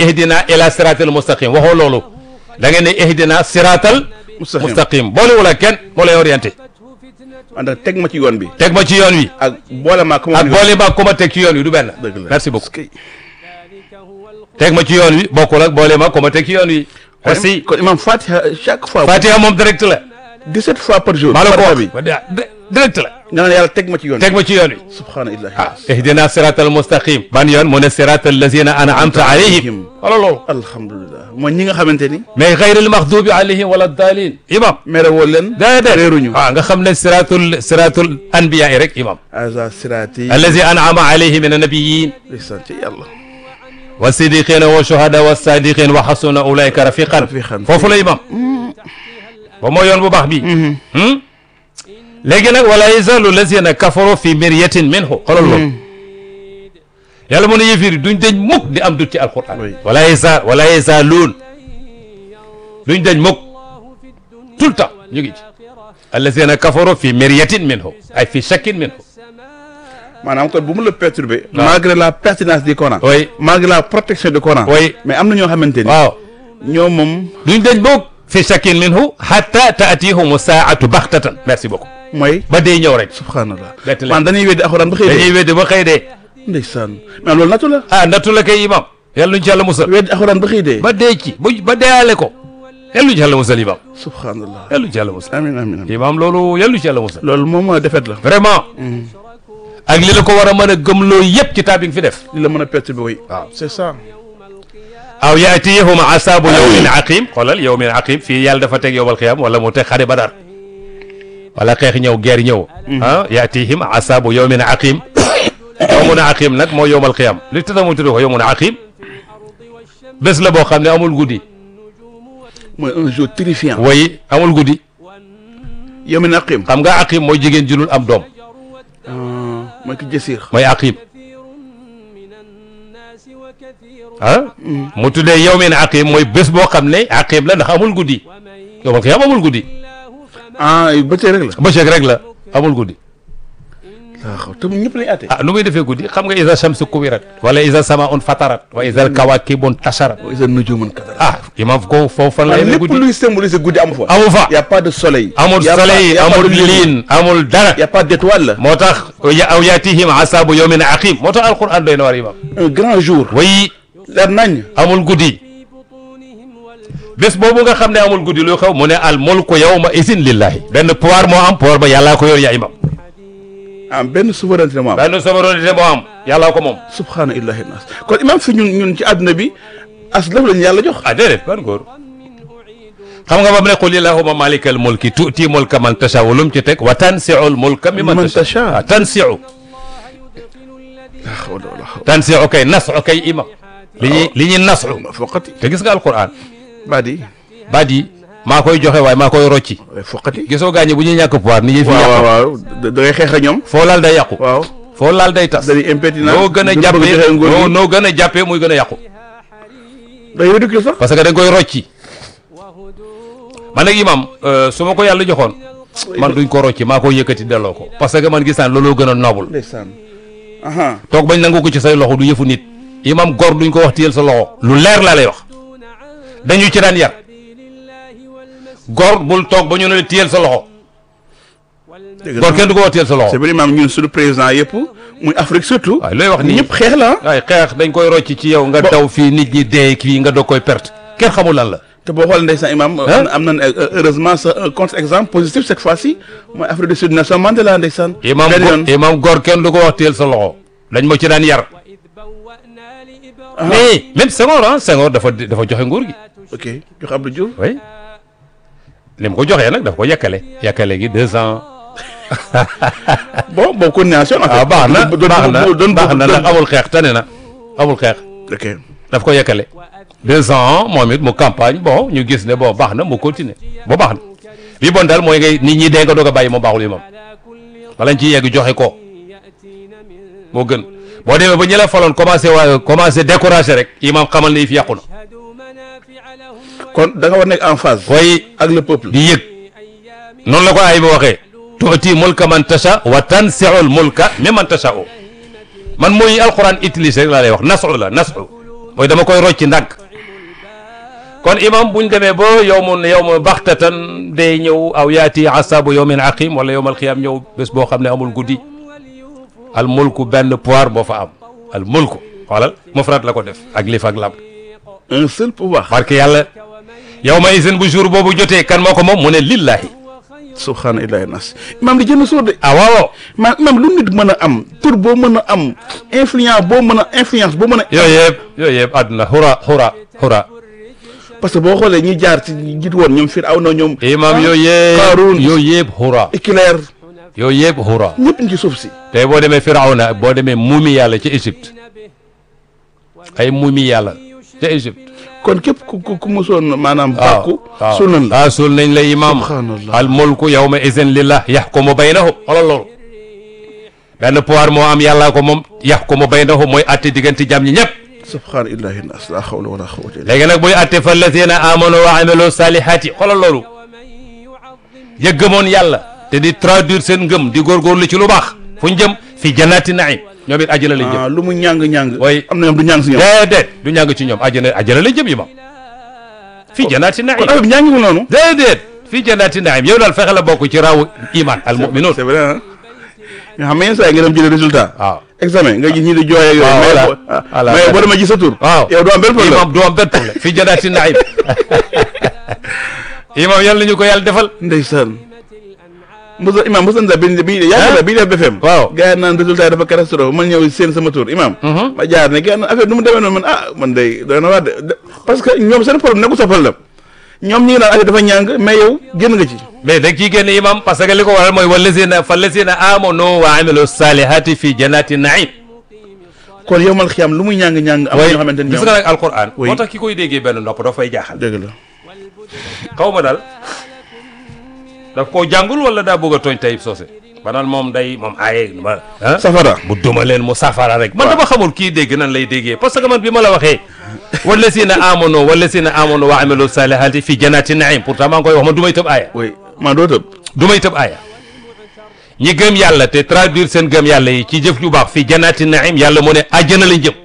ihdina ila siratal mustaqim waxoo loolu da ngeen ne ihdina siratal Mustaqim. mustaqim boolewul ak kenn moo lay orienté ànd ak teg ma ci yoon bi teg ma ci yoon wi ak boole ma ko ak boole ba ku ma teg ci yoon wi du benn dëgg la merci beaucoup Est-ce que- teg ma ci yoon wi bokkul ak boole ma ku ma teg ci yoon wi merci kon imam Fatiha chaque fois Fatiha moom direct la 17 fois par jour maa la ko Fatiha wax bi ba di- direct la nga naan yàlla teg ma ci yoon teg ma ci yoon wi subhanallah ah ihdina siratal mustaqim ban yoon mu ne siratal lazina an'amta alayhim wala loolu alhamdulilah mooy ñi nga xamante ni mais xayril maxdubi alayhim wala dalin imam mere woo leen déedéet réeruñu waaw nga xam ne siratul siratul anbiya yi rek imam aza sirati allazi an'ama alayhi min annabiyin ndeysaan ci yàlla wa sidiqina wa shuhada wa sadiqin wa xasuna ulaika rafiqan Rafiqan. foofu la imam ba moo yoon bu baax bi hmm? léegi nag wala yazalu lazina kafaru fi miryatin minhu xoolal loolu yàlla mu ne yëfir yi duñ dañ mukk di am dut ci alquran Oui. wala yasa wala yazaluun duñ dañ mukk tout le temps ñu ngi ci allazina kafaru fi miryatin minhu ay fi shakkin minhu maanaam kon bu mu la perturber malgré la pertinence du Coran oui malgré la protection du Coran oui mais am na ñoo xamante ni waaw ñoo moom duñ dañ mukk fi shakkin minhu hatta taatihumu saatu baxtatan merci beaucoup mooy ba dee ñëw rek subhanallah Bett leen. man dañuy weddi alxuraan ba xëy dañuy dee weddi ba xëy dee ndeysaan mais loolu natu la ah nattu la kay imam yàlla nuñ ci yàlla musal weddi alxuraan ba xëy dee ba dee ci bu ba deeyaale ko yàlla nuñ ci yàlla musal imam subhanallah yàlla nuñ ci yàlla musal amin amin amin imam loolu yàlla nuñ ci yàlla musal loolu moom defet la vraiment ak li la ko war a mën a gëmloo yëpp ci taa bi nga fi def li la mën a perturber oui waaw c'est ça aw yaatiyahum asabu yawmin aqim xoolal yawmin aqim fii yàlla dafa teg yowmal qiyam wala mu teg xare badar wala xeex ñëw guerre ñëw ah yaatihim asabu yawmin aqim yawmun aqim nag mooy yowmal qiyam li tax mu tudd ko yawmun aqim bés la boo xam ne amul guddi mooy un jour terrifiant way amul guddi yow mi naqim xam nga aqim mooy jigéen junul am doom mooy ki jësiir mooy aqim ah mu tuddee yawmin aqim mooy bés boo xam ne aqim la ndax amul guddi yowmal qiyam amul guddi ah bëccëg rek la bëccëg rek la amul guddi waaw xaw te ñëpp lañu àtte ah nu muy defee guddi xam nga isa shamsu kuwirat wala isa samaun fatarat wa isa alkawakibun tasharat wa iza nujumun kadarat ah imam ko foofu fan la waaye yemee lépp guddi luy symboliser guddi amu fa amu fa y a pas de soleil amul Y a pas- soleil y a pas amul de lune. liin amul dara y a pas d'étoile moo tax ya- aw yaatihim asabu yawmin aqim moo tax alquran doy na war imam un grand jour way leer nañ amul guddi bés boobu nga xam ne amul guddi lu xew mu ne al mulku yawma isin lillahi benn pouvoir moo am pouvoir ba yàllaa ko yor yaa imam ah benn souveraineté moo am benn souveraineté moo am yàllaa ko moom subhaana illahi nas kon imam fi ñun ñun ci àdduna bi as lëf lañu yàlla jox ah déedéet ban góor xam nga ba mu ne qul illahumma malikal mulki tuuti mulka man tasha lu mu ci teg wa tansiul mulka mi man Man tasha tasha. ah tansiu la hawla wala hawla tansiu kay nasu kay imam li ñuy li ñuy nasu foqati te gis nga alquran baadi baat yi maa koy joxe waaye maa koy rocci waaye foqati gisoo gaañi bu ñuy ñàkk pouvoir ni ñuy fi waaw yàqu waaw waaw da da ngay xeex ak ñoom foo laal day yàqu waaw foo laal day tas dañuy impétinent noo gën a duñ bëgg jàppee joxe nguur noo gi noo gën a jàppee muy gën a yàqu day ridicule sax parce que dañ koy rocci man nag imam euh, su ma ko yàlla joxoon man duñ ko rocci maa koy yëkkati delloo ko parce que man gis naa looloo gën a noble ndeysaan aha toog bañ nangu ko ci say loxo du yëfu nit imam gor duñ ko wax téyel sa loxo lu leer laa lay wax dañu ci daan yar gor bul toog ba ñu ne la téyel sa loxo dëgg gor la kenn du ko wax téyel sa c'est loxo vrai imam ñun suñu président yëpp muy Afrique surtout waaye looy wax nii ñëpp xeex la ah waaye xeex dañ koy rocci ci yow nga Bo- daw fii nit ñi dee fii nga doog koy perte kenn xamul lan la te boo xoolee ndeysaan imam am am nañ heureusement sa un contre exemple positif cette fois-ci mooy Afrique du Sud Nelson Mandela ndeysaan imam benn go- yoon imam gor kenn du ko wax téyel sa loxo dañ ma ci daan yar mais même Senghor ah Senghor dafa dafa joxe nguur gi ok jox Abdou Diouf oui li mu ko joxee nag dafa ko yàkkale yàkkale gi deux ans bon bon coordination en fait ah baax na doon baax na doon baax na ndax amul xeex tane na amul xeex ok daf ko yàkkale deux ans moom it mu campagne bon ñu gis ne bon baax na mu continuer ba baax na li bon daal mooy ngay nit ñi dee nga doog a bàyyi moom baaxul yi moom bala ñu ciy yegg joxe ko moo gën boo demee ba ñi la faloon commencé waa commencé découragé rek imam xamal ne yi fi yàqu na kon da nga war nekk en phase waaye ak le peuple di yëg noonu la ko ay ba waxee tuuti mulka man tasha wa tansiul mulka mi man tasha o man mooy alquran utilisé rek laa lay wax nasu la nasu mooy dama koy rocci ndànk kon imam buñ demee ba yow mun yow mu baxtatan day ñëw aw yaati asabu yawmin aqim wala yowmal xiyaam ñëw bés boo xam ne amul guddi al mulku benn pouvoir boo fa am al mulku xoolal mufrad la ko def ak lif ak lam un seul pouvoir barke yàlla yow ma isin bu jour boobu jotee kan moo ko moom mu ne lillahi subhaana illahi nas imaam di jënd sóor de ah waaw man imaam lu nit mën a am tur boo mën a am influence boo mën a influence boo mën a yooyu yëpp yooyu yëpp àdduna xura xura xura parce que boo xoolee ñi jaar ci ñi jiit woon ñoom Firawna ñoom imam yooyu yëpp Qaaruun yooyu yëpp xura Éclair yooyu yëpp xura ñëpp ñu ci suuf si tey boo demee Firawna boo demee muumi yàlla ci Égypte ay muumi yàlla ca Égypte kon képp ku ku ku musoon maanaam waaw bàkku waaw sunan la ah suul nañ la imam Subhanallah. al mulku yawma izin lillah yaxkumu baynahum xoolal loolu benn pouvoir moo am yàllaa ko moom yaxkumu baynahum mooy atte diggante jàmm ñi ñëpp subhaana illahi nas la hawla wala quwwata illa léegi nag buy atte fa lazina amanu wa amilu salihati xoolal loolu ya gëmoon yàlla te di traduire seen ngëm di góorgóorlu ci lu baax fu ñu jëm fi jannati naim ñoom it àjjana lañ jëm ah lu mu ñàng ñàng Oui. am na ñoom du ñàng si ñoom déedéet du ñàng ci ñoom àjjana àjjana lañ jëm imam fi jannati naim kon affaire bi ñàngiwul noonu déedéet fi jannati naim yow daal fexe la bokk ci rawu iman al mu'minun c'est vrai ah nga xam ne yenn saa yi nga dem jëlee résultat waaw examen nga gis ñi di jooy ak yooyu waaw, mais voilà. boo- ah, Voilà. mais boo demee gis sa tur waaw yow doo am benn problème imam du am benn problème fi jannati naim imam yàlla ñu ko yàlla defal ndeysaan Moussa imam Moussa Nda bi bi yaa ngi bi def BFM waaw. gars yi naan résultat yi dafa catastrophe man ñëw seen sama tur imam ma jaar ne gars yi naan affaire nu mu demee noonu man ah man day doy na waar de de- parce que ñoom seen problème nekkul sa problème ñoom ñi ngi naan affaire dafa ñàng mais yow génn nga ci mais da ciy génn imam parce que li ko waral mooy wallazina fallazina amanu wa amilu salihati fi jannati naim kon yow mal xiyam lu muy ñàng-ñàng am na ñoo xamante ni gis ñoom nga nag alquran Oui. moo tax ki koy déggee benn nopp daf fay jaaxal dëgg la xaw ma daal daf koo jàngul wala daa bëgg a tooñ tayib soose ba naan moom day moom aaye ma ah safara mu duma leen mu safara rek man dama xamul kii dégg nan lay déggee parce que man bi ma la waxee wallazina amanu wallazina amanu wa amilu salihati fi jannati naim pourtant maa ngi koy wax man du may tëb aaya oui man doo tëb du may tëb aaya ñi gëm yàlla te traduire seen gëm yàlla yi ci jëf ju baax fi jannati naim yàlla mu ne àjjana lañ jëm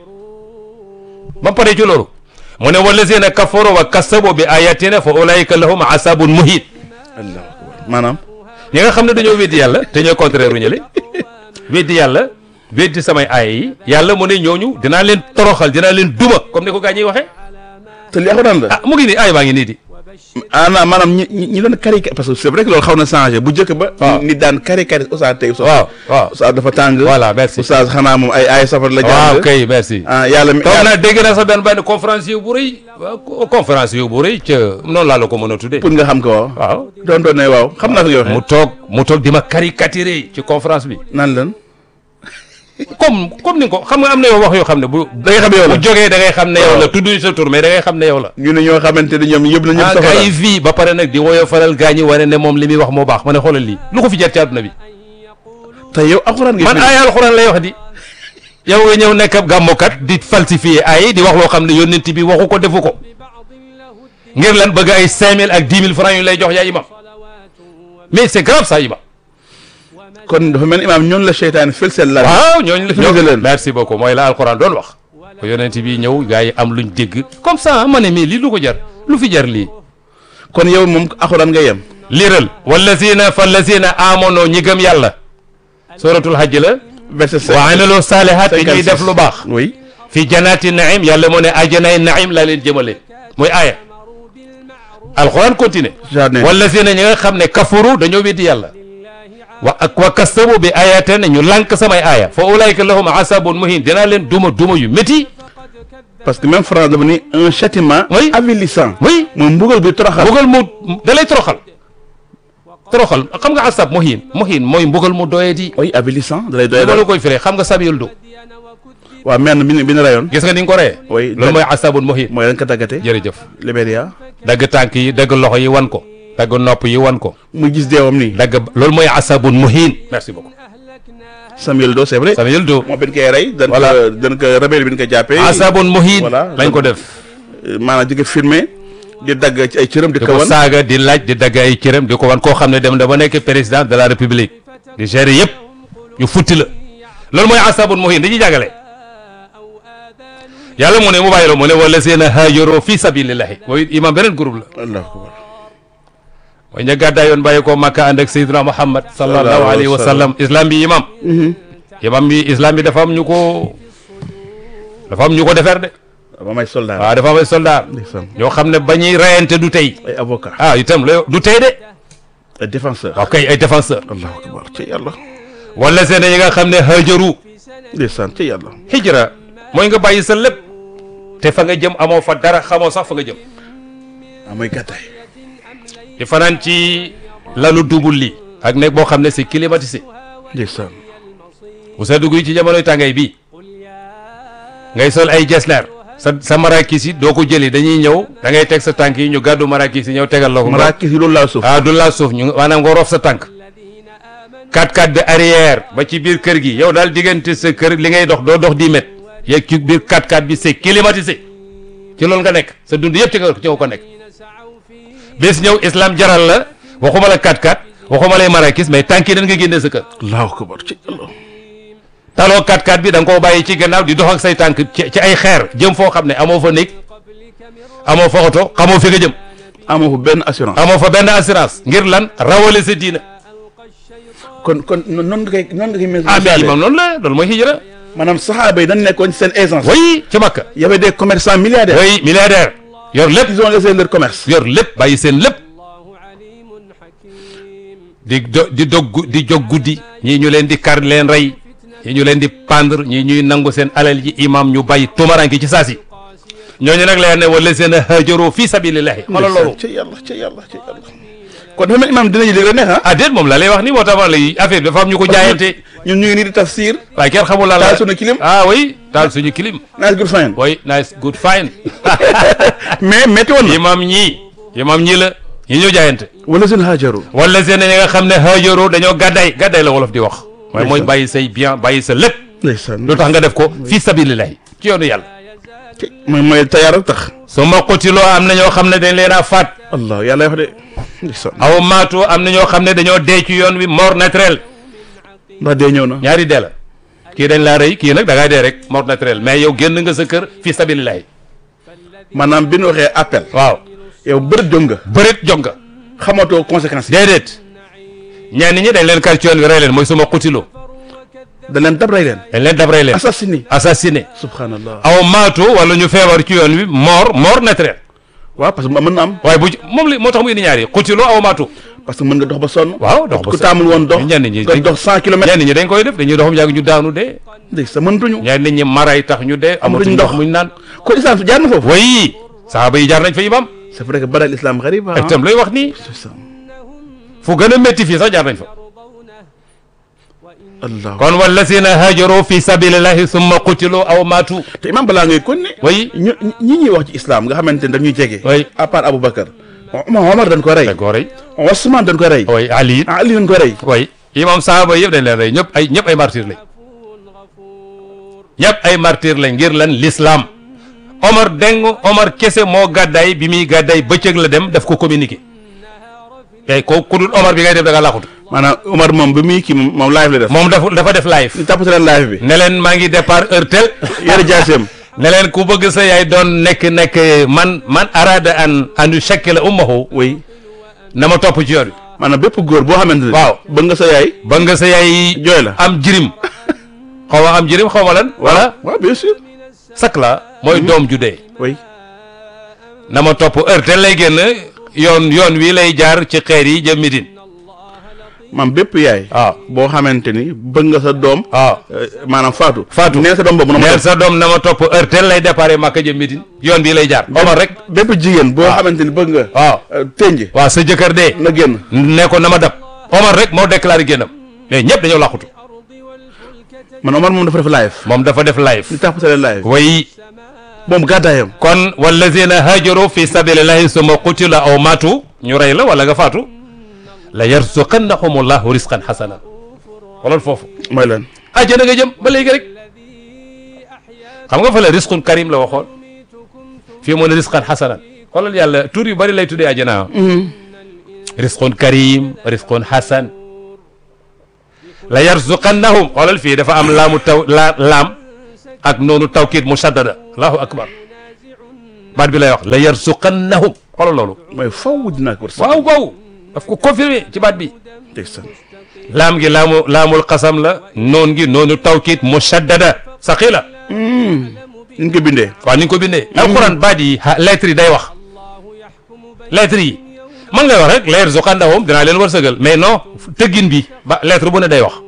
ba pare ci loolu mu ne wallazina kafaru wa kasabu bi ayatina fa ulaika lahum asabun muhin allahu akbar maanaam ñi nga xam ne dañoo weddi yàlla te ñooy contraire u ñële weddi yàlla weddi samay aaya yi yàlla mu ne ñooñu dinaa leen toroxal dinaa leen duma comme ni ko gaa ñiy waxee te li alxuraan la ah mu ngi nii aaya baa ngi nii di ah non maanaam ñi ñi ñi doon caricature parce que c'est vrai que loolu xaw na changé bu njëkk ba. waaw nit daan caricature Oustaz tey Oustaz. waaw waaw Oustaz dafa tàng. voilà merci Oustaz xanaa moom ay ay safar la. waaw jàng kay merci ah yàlla mi toog naa dégg naa sa benn benn conférence yu bu rëy waaw conférence yu bu rëy ca noonu laa la ko mën a tuddee pour nga xam ko waaw. waaw doon doon ne waaw xam naa ko yow. mu toog mu toog di ma caricaturer ci conférence bi naan lan. comme comme ni nga ko xam nga am na yow wax yoo xam ne bu da ngay xam yow la. bu jógee da ngay xam ne yow la waaw. tudduñ sa tur mais da ngay xam ne yow la ñu ne ñoo xamante ne ñoom yëpp la ñëpp ah safara. gars yi fii ba pare nag di woyo faral gaa ñi wane ne moom li muy wax moo baax ma ne xoolal lii lu ko fi jar ci àdduna bi te yow alxuraan ngay man firi. aaya alxuraan lay wax di yow nga ñëw nekk ab gàmmukat di falsifier ay di wax loo xam ne yónnent bi waxu ko defu ko ngir lan bëgg ay 5000 ak 10 000 francs yu lay jox yaa imam mais c'est grave ça imam kon dafa mel ni imaam ñoon la seytaane fël seen laaj. waaw ñooñu la Dëgg leen. merci beaucoup mooy la alxuraan doon wax ko yónnent bi ñëw gaa yi am luñ dégg comme ça ma ne mais lii lu ko jar lu fi jar lii kon yow moom alxuraan ngay yem. liiral wallazina fallazina amano ñi gëm yàlla suratul hajj la verset sept. wa amilu salihat te ñuy 56. def lu baax oui. fi jannati naim yàlla moo ne ajanay naim laa leen jëmale mooy aaya alquran continue jardin. wallazina ñi nga xam ne kafaru dañoo weddi yàlla wa ak wa kastabu bi ayatina ñu lànk samay aaya fa ulaika lahum asabun muhin dinaa leen duma duma yu métti parce que même France dafa ni un châtiment. Oui. avilissant. oui mooy mbugal bi toroxal. mbugal mu da lay toroxal toroxal xam nga asab muhin muhin mooy mbugal mu doye di oui avilissant da lay doy loolu koy firee xam nga sabiul du waaw men bi ñu bi ñu rayoon. gis nga ni nga ko reyee Oui, loolu mooy asabun muhin mooy dañ ko tàggate. jërëjëf Libéria. dagg tànk yi dagg loxo yi wan ko dagg nopp yi wan ko mu gis deewam nii. dagg loolu mooy asabun muhin merci beaucoup Samuel Do c'est vrai. sabiul du moo bin koy rey. dañ Voilà. ko dañ ko rebelle bi ñu ko jàppee. asabun muhin Voilà. lañ ko def maanaam di ko filmé di dagg ci ay cëram di di ko ko wan. saaga di laaj di dagg ay cëram di ko wan koo xam ne dem na ba nekk président de la république di gérer yëpp ñu futti la loolu mooy asabun muhin dañuy jàngale yàlla mu ne mu bàyyi la mu ne wala seen haajaro fi sabilillahi mooy imam beneen groupe la allahu akbar mooy ña gàddaa yoon bàyyi ko Makka ànd ak Seydina Muhammad sallallahu alayhi wa sallam islam bi imam imam bi islam bi dafa am ñu ko dafa am ñu ko defar de ba may soldat waaw dafa am ay soldat ndeysaan ñoo xam ne ba ñuy reyante du tey ay avocat ah itam la du tey de ay défenseur waaw kay ay défenseur allahu akbar ci yàlla wala seen yi nga xam ne hajaru ndeysaan ci yàlla hijra mooy nga bàyyi sa lépp te fa nga jëm amoo fa dara xamoo sax fa nga jëm ah mooy gàttaay di fanaan ci lalu dubul li ak nekk boo xam ne c'est climatisé ndeysaan bu sa dugg yi ci jamonoy tàngaay bii ngay sol ay jesner sa sa marakis yi doo ko jëli dañuy ñëw da ngay teg sa tànk yi ñu gàddu marakis yi ñëw tegal la ko. maraakis yi loolu laa suuf ah du laa suuf ñu maanaam nga roof sa tànk 4x4 de arrière ba ci biir kër gi yow daal diggante sa kër li ngay dox doo dox 10 mètres yeeg ci biir 4x4 bi c'est climatisé ci loolu nga nekk sa dund yëpp ci nga ci nga ko nekk bés ñëw islam jaral la waxuma la 4x4 waxuma lay marakis mais tànk yi dañ nga génnee sa kër allahu akbar ci yàlla taloo 4x4 bi da nga koo bàyyi ci gannaaw di dox ak say tànk ci ci ay xeer jëm foo xam ne amoo fa néeg amoo fa oto xamoo fi nga jëm amoo fa benn assurance amoo fa benn assurance ngir lan rawale sa diina kon kon noonu nga koy noonu nga koy ah mais imam noonu la loolu mooy hijra maanaam saxaaba yi dañ nekkoon ci seen aisance oui ci Makka y avait des commerçants milliardaires oui milliardaire yor lépp ils ont laissé leur commerce yor lépp bàyyi seen lépp di do di dog gu- di jog guddi ñii ñu leen di kar leen rey ñii ñu leen di pendre ñii ñuy nangu seen alal ji imam ñu bàyyi tumaranki ci saasi ñooñu nag leer ne wala seen hajaru fi sabilillahi xoolal loolu ci yàlla ci yàlla ci yàlla kon dafa mel imam dinañu léegi la neex ah ah déet moom la lay wax ni moo tax ma lay affaire bi dafa am ñu ko jaayante ñun ñu ngi nii di tafsir waaye kenn xamul la la taal suñu kilim ah oui taal suñu kilim nice good fine oui nice good fine mais métti woon na imam ñii imam ñii la ñi ñoo jaayante wala seen hajaru wala seen ñi nga xam ne hajaru dañoo gàdday gàdday la wolof di wax mooy mooy bàyyi say bien bàyyi sa lépp ndeysaan lu tax nga def ko fi sabilillahi ci yoonu yàlla mooy mooy tayaar ak tax su ma qutiloo am na ñoo xam ne dañ leen a faat allah yàlla wax de ndeysaan aw maatu am na ñoo xam ne dañoo dee ci yoon wi mort naturel ndax dee ñëw na ñaari dee la kii dañ laa rëy kii nag da ngaa dee rek mort naturel mais yow génn nga sa kër fi sabilillahi maanaam bi ñu waxee appel waaw yow bërët jóg nga bërit jog nga xamatoo conséquences yi déedéet ñenn ñi dañ leen kar ci yoon wi rey leen mooy suma qutiloo da leen dab rey leen dañ leen dab rey leen assassiné assassiné subhanallah aw maatu wala ñu feebar ci yoon wi mort mort naturel waaw parce que mën na am waaye bu moom li moo tax mu indi ñaari qutiloo aw maatu parce que mën nga dox ba sonn waaw dox ba ku sonn. taamul woon dox ñenn ñi nga dañ- dox cent kilomètres ñenn ñi dañ koy def dañuy doxam yàgg ñu daanu dee ndey sa mëntuñu ñenn ñi maray tax ñu dee amatuñ ndox. ndox muñ naan kon islam jaar na foofu way saaba yi jaar nañ fa imam c'est vrai que badal islam xarib ah ak itam looy wax nii c'est ça fu gën a métti fii sax jaar nañ fa allah kon wallazina hajaru fi sabilillahi summa qutilu aw maatu te imam balaa ngay kon ne way ñu ñi ñuy wax ci islam nga xamante ne dañuy jege Oui. à part Aboubacar Omar Omar dañ ko rey dañ koo rey Ousmane dañ ko rey way ali Ali dañ ko rey way imam saaba yëpp dañ leen rey ñëpp ay ñëpp ay martyr lañ ñëpp ay martyr lañ ngir lan l'islam Omar deng Omar kese moo gàddaay bi muy gàddaay bëccëg la dem daf ko communiqué tey ko ku dul Omar bi ngay def da nga laaxutu maanaam Omar moom bi muy kii moom moom live la def moom dafa dafa def live ñu tàppate leen live bi ne leen maa ngi départ heure tel yore jaaseem ne leen ku bëgg sa yaay doon nekk nekk man man arada an an yushakkila ummahu oui na ma topp ci yoon wi maanaam bépp góor boo xamante ne waaw. bëgg nga sa yaay ba nga sa yaay jooy la am jirim xaw ma am jirim xaw ma lan voilà waaw bien sûr sak la mooy doom ju dee oui na ma topp heure tel lay génn yoon yoon wi lay jaar ci xeer yi jëm Médine maam bépp yaay waaw boo xamante ni bëgg nga sa doom waaw euh, maanaam faatu Faatu. neen sa doom boobu na ma neel topp sa doom na ma topp heure tel lay déparé Makka jëm Médine yoon bii lay jaar Omar rek bépp jigéen boo xamante ni bëgg nga waaw euh, tënj waaw sa jëkkër dee na génn ne ko na ma dab Omar rek moo déclaré génnam mais ñëpp dañoo làqutu man Omar moom dafa def live moom dafa def live ñu tàppate leen live way moom gàddaayam kon wallazina hajaru fi sabilillahi summa qutila aw matu ñu rey la wala nga faatu la yarzuqannahumullahu risqan hasanan wala foofu mooy lan àjjana nga jëm ba léegi rek xam nga fa la risqun karim la waxoon fii mu ne risqan hasanan xoolal yàlla tur yu bari lay tuddee àjjana risqun karim risqun hasan la yarzuqannahum xoolal fii dafa am laamu taw la laam ak noonu tawkiid mushaddada allahu akbar baat bi lay wax la yarsuqannahum xoolal loolu mooy faw dinaa ko wërsëg waaw waaw daf ko confirmé ci baat bi ndeysaan laam gi laamu laamul xasam la noon gi noonu tawkiit mushaddada saqila ñu ko bindee waaw ni nga ko bindee alquran baat yi ha lettres yi day wax lettres yi man ngay wax rek la yarzuqannahum dinaa leen wërsëgal mais non tëggin bi ba lettre bu ne day wax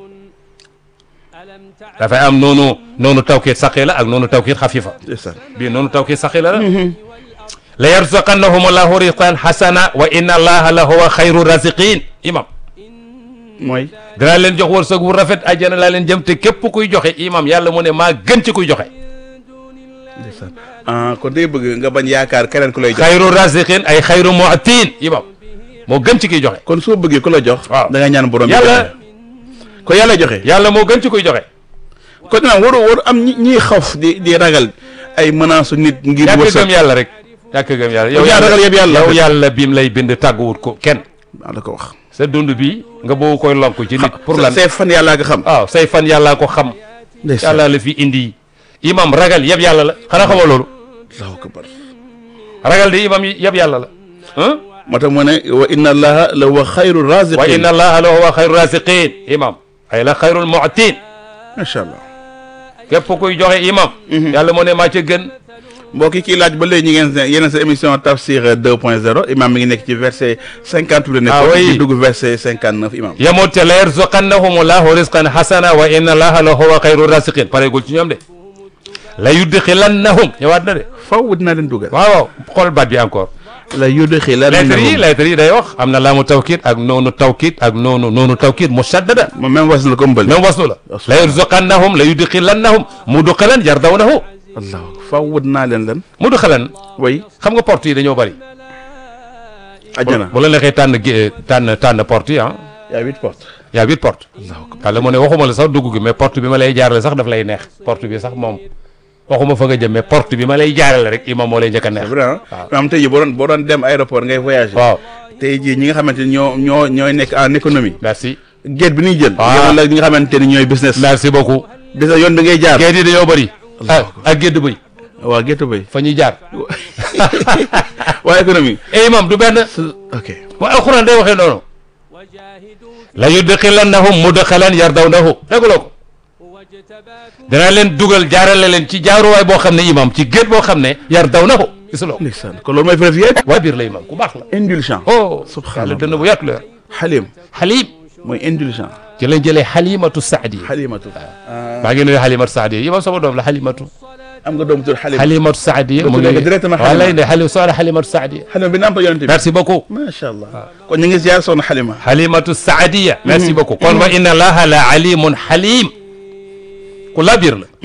dafay am noonu noonu tawkiit saqila ak noonu tawkiit xafifa ndeysaan bii noonu tawkiit saqila la la yarzuqannahum allahu rizqan hasana wa inna allaha la huwa xayru raziqin imam mooy dinaa leen jox wërsëg wu rafet àjjana laa leen jëm te képp kuy joxe imam yàlla mu ne maa gën ci kuy joxe ndeysaan ah kon day bëgg nga bañ yaakaar keneen ku lay jox xayru raziqin ay xayru mu'tin imam moo gën ci kuy joxe kon soo bëggee ku la jox waaw da nga ñaan borom bi yàlla ko yàlla joxe yàlla moo gën ci kuy joxe kon nag waru waru am ñi ñiy xaf di di ragal ay menaces su nit ngir ñàkk gëm wërsëg yàlla rek ñàkk gëm yàlla Yow yaa ragal yëpp yàlla. yow yàlla biim lay bind tàgguwut ko kenn maa la ko wax sa dund bi nga boo koy lonk ci nit pour lan say fan yàllaa nga xam waaw say fan yàllaa ko xam ndeysaan yàlla la fi indi imam ragal yëpp yàlla la xanaa xamoo loolu allahu akbar ragal de imam yi yëpp yàlla la ah moo tax mu ne wa inna allaha la wa xayru wa raziqin inna allaha la huwa xayru raziqin imam ay la xayrul mu'tin macha allah képp kuy joxe imam yàlla moo ne maa ca gën mbokk yi kii laaj ba léegi ñu ngeen seen yeneen sa émission tafsir 2.0 imam mi ngi nekk ci verset 58 la nekk Ah oui. di dugg verset 59 imam yamut te la yarzuqannahum allahu rizqan hasana wa inna allaha la huwa xayru raziqin pareegul ci ñoom de la yudxilannahum ñëwaat na de faw dinaa leen dugal waaw waaw xool baat bi encore la yudxilannahum lettres yi lettres yi day wax am na laamu tawkiit ak noonu tawkiit ak noonu noonu tawkiit mushaddada moom même was la ko mbël même wasnu la la yarzuqannahum la yudxilannahum mudxalan yardawnahu allah faw dinaa leen lan mudxalan way xam nga porte yi dañoo bëri ajjana bu la neexee tànn gé- tànn tànn porte yi ah yaa huit portes y a huit portes yàlla mu ne waxuma la sax dugg gi mais porte bi ma lay jaarale sax daf lay neex porte bi sax moom waxuma fa nga jëm mais porte bi ma lay jaarale rek imam moo lay njëkk a neex c'est vrai ah maanaam tey jii boo doon boo doon dem aéroport ngay voyager waaw tey jii ñi nga xamante ni ñoo ñoo ñooy nekk en économie merci géej bi ñuy jël Ah. yemal la ñi nga xamante ni ñooy business merci beaucoup business yoon bi ngay jaar géej yi dañoo bëri ak ak gédd bëy waaw géttu bay fa ñuy jaar waa économie e imam du benn ok wa alxuraan day waxee noonu la yudxilannahum mudxalan yardawnahu dégguloo ko danaa leen dugal jaarale leen ci jaaruwaay boo xam ne imam ci géej boo xam ne yardawnahu gisuloo ko ndeysaan kon loolu mooy frère yéen waa biir la imam ku baax la indulgent oh Subhanallah. yàlla dënn bu yaatu la yor xalim xalim mooy indulgent ci lañ jëlee xalimatu saadiya xalimatu maa ngi nuyu xalimatu saadiya yi moom sama doom la xalimatu am nga doom tudd xalim xalimatu saadiya mu tuddee ngi ko directement wala Halima. ne xalim soxna xalimatu saadiya xalim bi nampa yonente bi merci beaucoup macha allah kon ñu ngi ziar soxna xalima xalimatu saadiya merci beaucoup kon wa inna allaha la alimun xalim ku la biir la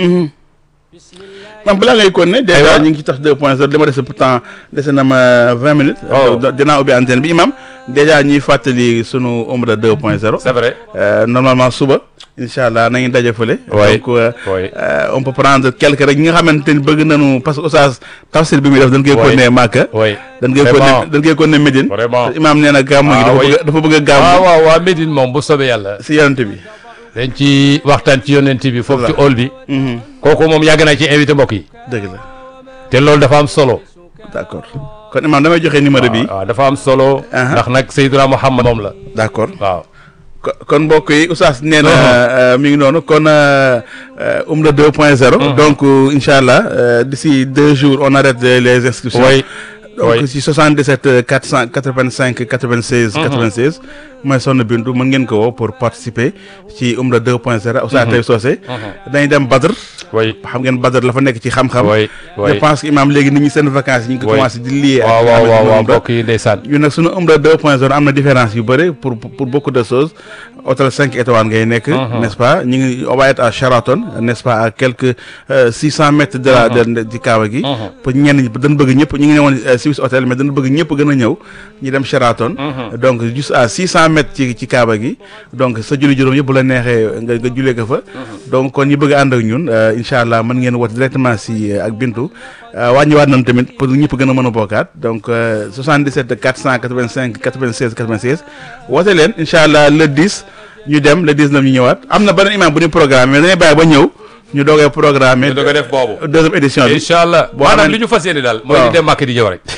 man balaa ngay kon ne Aywa. dèjà ñu ngi ci tax 2 point 0 li ma dese pourtant dese na ma 20 minutes Oh. donc dinaa ubbi antenne bi imam dèjà ñuy fàttali sunu umra 2 point 0 c'est vrai Euh, normalement suba incha allah nañu daje fële. Oui. donc euh, Oui. euh, on peut prendre quelque rek ñi nga xamante ni bëgg nañu parce que oustaz tafsir bi muy def dañ koy Oui. continuer Màkka. oui dañ koy Vraiment. continuer dañ koy continuer Médine. Vraiment. te imaam nee na gàmmu gi Ah, dafa oui. bëgg dafa bëgg a gàmmu waaw waaw waa Médine moom bu soobee yàlla si yonent bi. dañ ci waxtaan ci yonent bi foofu ci hall bi Mhm. kooku moom yàgg naa ci invité mbokk yi dëgg la te loolu dafa am solo d' accord kon imaam damay joxe numéro bi. waaw dafa am solo Aha. ndax nag Seydina Muhammad moom la d' accord waaw ko- kon mbokk yi oustaz nee na euh, mi ngi noonu kon euh, euh, Umra 2.0. donc euh, incha allah euh, d'ici deux jours on arrête euh, les inscriptions. Oui. donc Oui. si 77 euh, 485 96 96 mooy sonn bindu mën ngeen ko woo pour participer ci Umra 2.0 Oustaz Taïb Socé dañuy dem Badr oui xam ngeen Badr la fa nekk ci xam-xam oui je oui pense que imaam léegi nit ñi seen vacances yi ñu ngi ko Oui. commencé di lié waaw li nga waaw xamante waaw ni waaw moom la. mbokk yi ndeysaan ñun nag sunu Umra 2.0 am na différence yu bëri pour pour beaucoup de choses hôtel 5 étoiles ngay nekk. n'est-ce pas ñu ngi on va être à Sheraton n'est-ce pas à quelques euh, 600 mètres de la de de- di Kaaba gi. pour ñenn ñi dañ bëgg ñëpp ñu ngi ne woon euh, Swiss hôtel mais dañ bëgg ñëpp gën a ñëw ñu dem Sheraton. donc juste à 600 mètres ci ci Kaaba gi donc sa julli juróom yëpp bu la neexee nga nga jullee ko fa. donc kon ñi bëgg a ànd ak ñun euh, incha allah mën ngeen woote directement si euh, ak Bintu. Euh, wàññiwaat nañ tamit pour ñëpp gën a mën a bokkaat donc euh, 77 485 96 96 woote leen incha allah le 10 ñu dem le 19 ñu ñëwaat am na beneen imam bu ñu programme mais dañuy bàyyi ba ñëw ñu doogee programmer ñu doog a def boobu deuxième édition bi incha allah boo maanaam amee- li ñu fas yéene daal mooy waaw. di dem màkk di ñëw rek